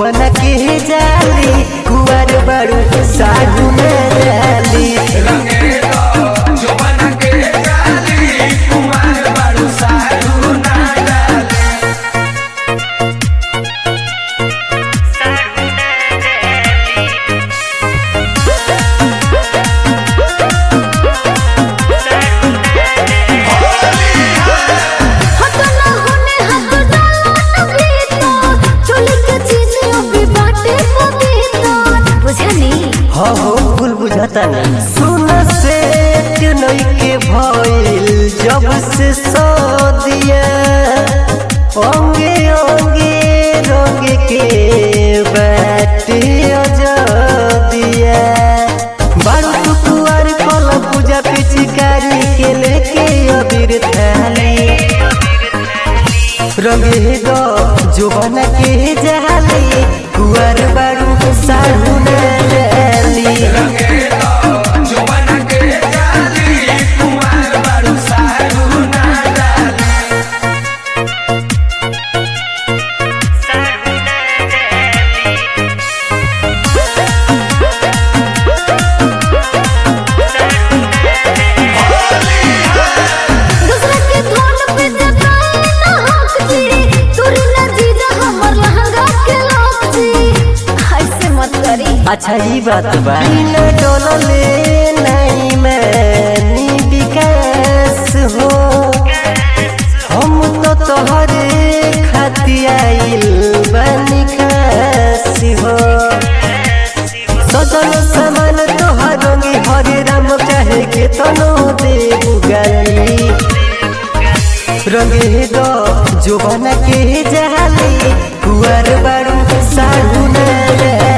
बन के जाली कुआर बारू साधु में डाली रंगे तो जो बना के डाली कुमार बारू साधु ना डाली हाथ ना होने हाथ डालो न भीतर चोली के चीज अभी बाटे पवित्र बुझनी हाँ हो भूल बुझाता ना सुन से नई के भइल जब से सदिया अंगे अंगे रंग के बाटे अजदिया बारू तू कुआर कल पूजा पिचकारी के लेके अबीर थाली रंगे दो जोबन के जाली कुआर बारू साहू डाली रंगे तो जो बना के डाली कुमार बारू साधु ना डाली दूसरा के धोन पे जगाए ना हक जी तोरी ना जीजा हमर लहंगा के लोग जी ऐसे मत करी अच्छा ये बात बा बिना डोलले नहीं मैंने विकास हो हम तो तोहरे खाती आइल बनी खास हो सजल सामान तोहर रंगी हरे राम चाहे के तनो दे गाली रंगे दो जो बना के जाली कुआर बारू साहू ना